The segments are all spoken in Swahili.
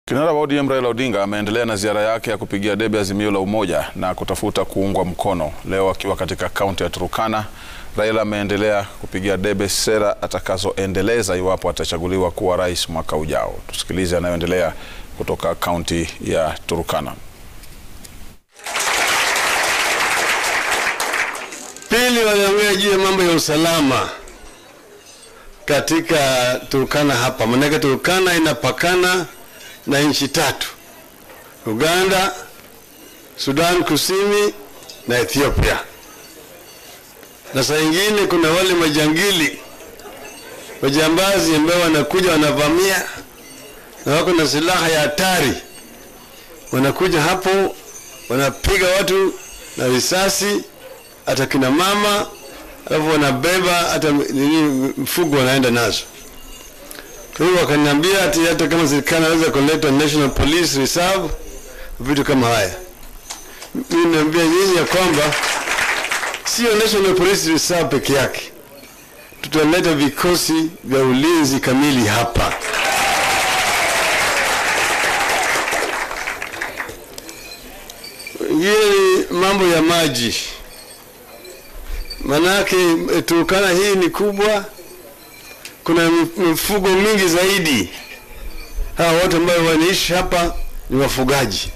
Kinara wa ODM Raila Odinga ameendelea na ziara yake ya kupigia debe azimio la umoja na kutafuta kuungwa mkono. Leo akiwa katika kaunti ya Turukana, Raila ameendelea kupigia debe sera atakazoendeleza iwapo atachaguliwa kuwa rais mwaka ujao. Tusikilize anayoendelea kutoka kaunti ya Turukana. Pili, waliongea juu ya mambo ya usalama katika Turkana hapa, maanake Turkana inapakana na nchi tatu: Uganda, Sudan Kusini na Ethiopia. Na saa ingine kuna wale majangili majambazi ambao wanakuja wanavamia na wako na silaha ya hatari, wanakuja hapo wanapiga watu na risasi hata kina mama, alafu wanabeba hata nini mfugo wanaenda nazo. Kwa hiyo wakaniambia ati hata kama serikali inaweza kuleta National Police Reserve, vitu kama haya. Mimi naambia nyinyi ya kwamba sio National Police Reserve peke yake, tutaleta vikosi vya ulinzi kamili hapa. Ingine ni mambo ya maji Manake Turkana hii ni kubwa, kuna mifugo mingi zaidi. Hawa watu ambao wanaishi hapa ni wafugaji,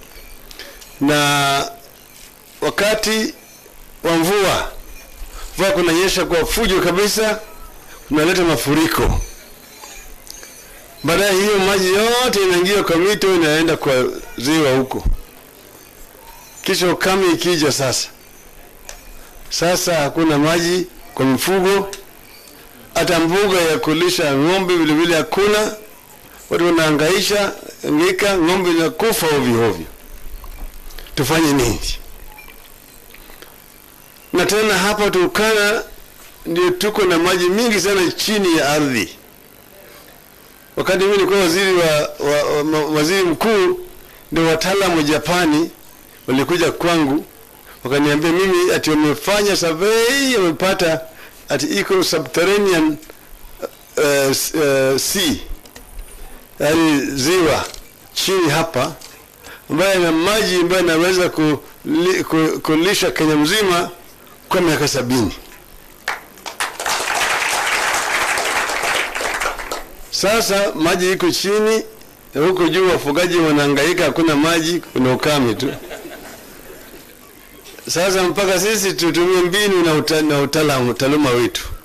na wakati wa mvua, mvua kunanyesha kwa fujo kabisa, kunaleta mafuriko. Baadaye hiyo maji yote inaingia kwa mito, inaenda kwa ziwa huko, kisha ukame ikija sasa sasa hakuna maji kwa mifugo, hata mbuga ya kulisha ng'ombe vile vile hakuna. Watu wanahangaisha ngika, ng'ombe inakufa ovyo ovyo. Tufanye nini? Na tena hapa Turkana ndio tuko na maji mingi sana chini ya ardhi. Wakati mimi nilikuwa waziri wa, wa, wa, waziri mkuu, ndio wataalamu wa Japani walikuja kwangu wakaniambia mimi ati wamefanya survey wamepata ati iko subterranean uh, uh, sea yaani ziwa chini hapa ambayo ina maji ambayo inaweza kuli, kulisha Kenya mzima kwa miaka sabini. Sasa maji iko chini na huko juu wafugaji wanahangaika, hakuna maji, kuna ukame tu. Sasa mpaka sisi tutumie mbinu na, uta, na utaalamu taaluma wetu